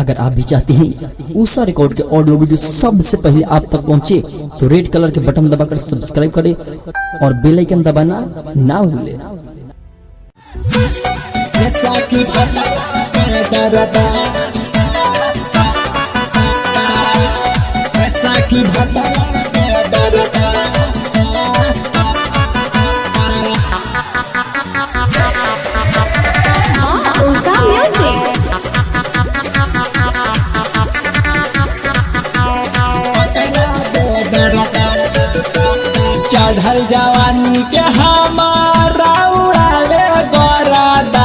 अगर आप भी चाहते हैं ऊषा रिकॉर्ड के ऑडियो वीडियो सबसे पहले आप तक पहुंचे तो रेड कलर के बटन दबाकर सब्सक्राइब करें और बेल आइकन दबाना ना भूलें जैसा कि भला मैं डरता जैसा कि भला मैं डरता Usa Music. चढ़ल जवानी के हमारा उड़ावे गोरादा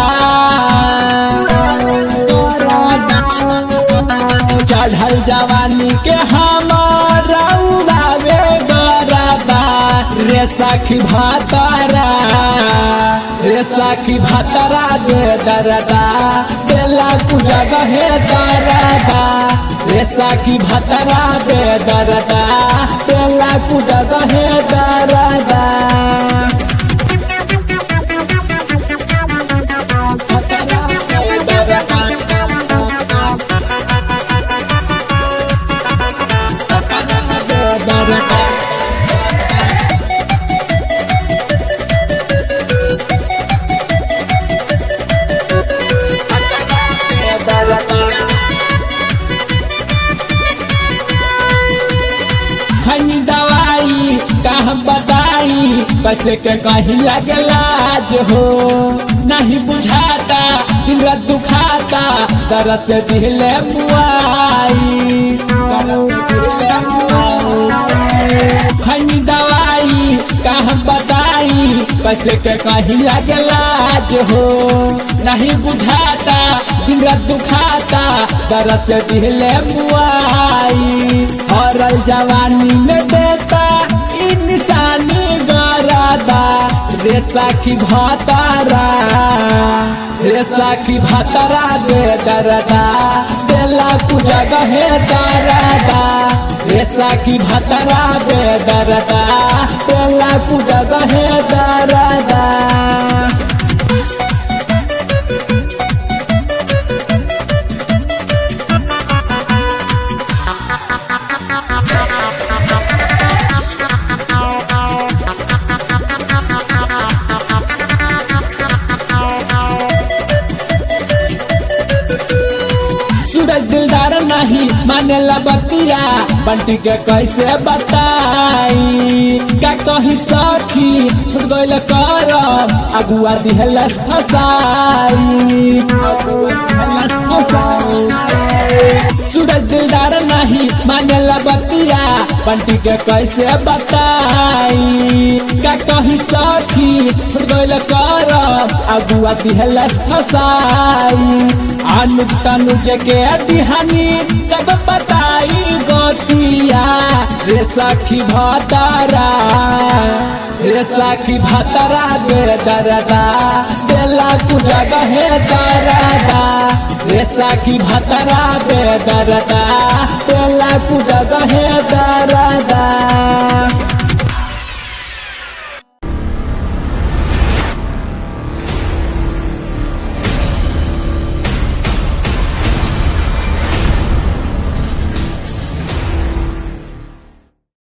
चढ़ल जवानी के हमारा उड़ावे गोरादा रे सखी भातारा रे सखी भातारा दे दरदा देला कु जगह दरदा रे सखी भातारा दे दरदा देला कु जगह दरदा भातारा दे दरदा भातारा दे दरदा खनी दवाई का हम बताई कैसे के कहीं लगे लाज हो नहीं बुझाता दिन रात दुखाता दर्द से दिले मुआई दर्द से दिले मुआई खनी दवाई का हम बताई कैसे के कहीं लगे लाज हो नहीं बुझाता दिन रात दुखाता दर्द से दिले मुआई हरल जवानी में देता ई निशानी गरादा रे साखी भातारा रे साखी भातारा दे दरदा देला कु जगह दरदा रे साखी भातारा दे दरदा देला कु जगह दरदा सूरज दिलदार नहीं माने बतिया बंटी के कैसे बताई का कही सखी छुट गइल कर अगुआ दिहलस फसाई अगुआ दिहलस फसाई सूरज दिलदार नहीं माने बतिया बंटी के कैसे बताई का कही सखी छुट गइल कर अगुआ दिहलस फसाई अनुज तनुज के दिहानी तब बताई गोतिया रे सखी भतारा रे सखी भतारा दे दरदा देला कु जगह दरदा रे सखी भतारा दे दरदा देला कु जगह दरदा